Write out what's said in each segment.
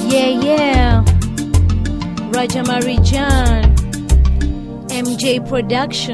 Yeah, yeah. Raja Marijan. MJ Production.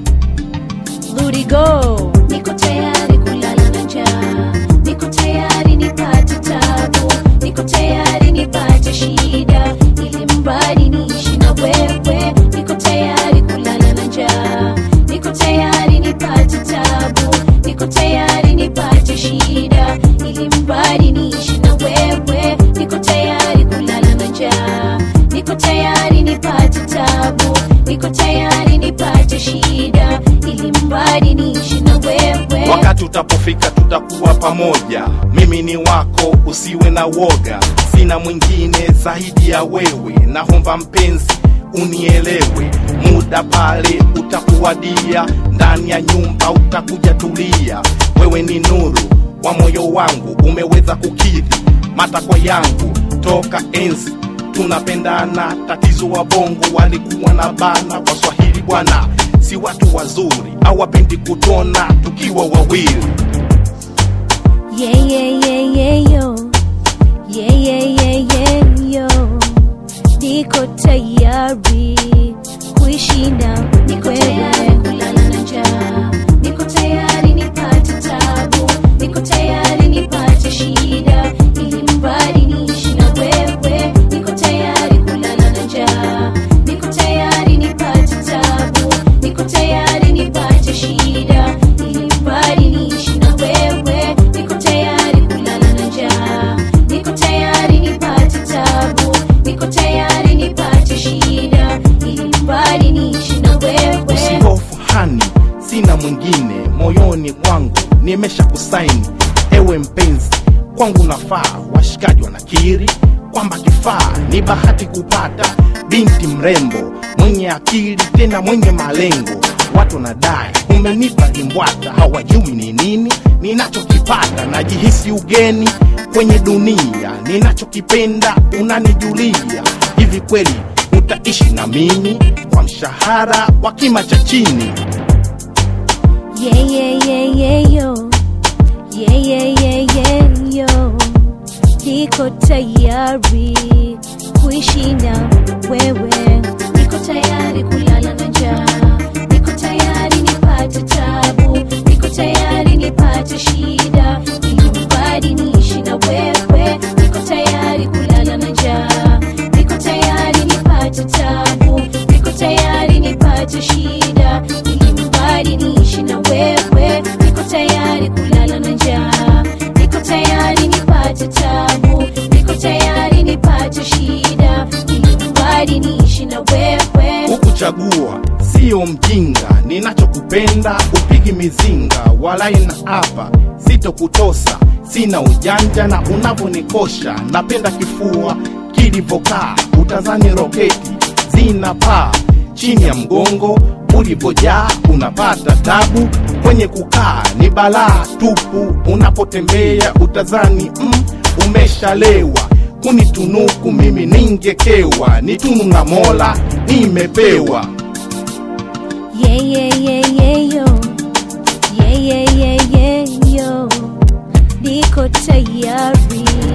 Ludi Go. Niko tayari kulala na njaa, niko tayari nipate tabu, niko tayari nipate shida, ili mbali niishi na wewe. Niko tayari kulala na njaa, niko tayari nipate tabu, niko tayari nipate shida, ili mbali niishi na wewe. Niko tayari kulala na njaa, niko tayari nipate tabu, niko tayari nipate shida, ili mbali niishi na wewe. wakati utapofika tutakuwa pamoja mimi ni wako usiwe na woga sina mwingine zaidi ya wewe naomba mpenzi unielewe muda pale utakuwadia ndani ya nyumba utakuja tulia wewe ni nuru wa moyo wangu umeweza kukidhi matakwa yangu toka enzi tunapendana tatizo wa bongo walikuwa na bana kwa swahili bwana si watu wazuri hawapendi kutona tukiwa wawili Yeah, yeah, yeah, yeah, yo. Yeah, yeah, yeah, yeah, yo. Niko tayari kuishi na Niko tayari wewe. kulala na njaa, niko tayari nipate tabu, niko tayari nipate shida, ili mbali niishi na wewe. Niko tayari kulala na njaa, niko tayari nipate tabu, niko tayari nipate shida, ili mbali niishi na wewe. Niko tayari kulala na njaa, niko tayari nipate tabu, niko tayari nipate shida, ili mbali niishi na wewe. usihofu hani sina mwingine moyoni mwangu nimesha kusaini ewe mpenzi kwangu nafaa washikaji wanakiri kwamba kifaa ni bahati kupata binti mrembo mwenye akili tena mwenye malengo watu wanadai umenipa kimbwata hawajui ni nini ninachokipata najihisi ugeni kwenye dunia ninachokipenda unanijulia hivi kweli utaishi na mimi kwa mshahara wa kima cha chini Yeah, yeah, yeah, yeah, yo. Yeah, yeah, yeah, yeah, yo. Niko tayari kuishi na wewe. Niko tayari kulala na njaa, niko tayari nipate tabu, niko tayari nipate shida, ili mbali niishi na wewe. Niko tayari kulala na njaa, niko tayari nipate tabu, niko tayari nipate shida, ili mbali niishi na wewe. Niko tayari kulala na njaa, niko tayari nipate tabu, niko tayari nipate shida, ili mbali niishi na wewe. hukuchagua sio mjinga ninachokupenda upigi mizinga walai na hapa sitokutosa sina ujanja na unavyonikosha napenda kifua kilivyokaa utazani roketi zina paa chini ya mgongo ulipojaa unapata tabu kwenye kukaa ni balaa tupu unapotembea utazani mm, umeshalewa kunitunuku mimi ningekewa ni tunu na mola nimepewa Yeah, yeah, yeah, yeah, yo. Yeah, yeah, yeah, yeah, yo. Niko tayari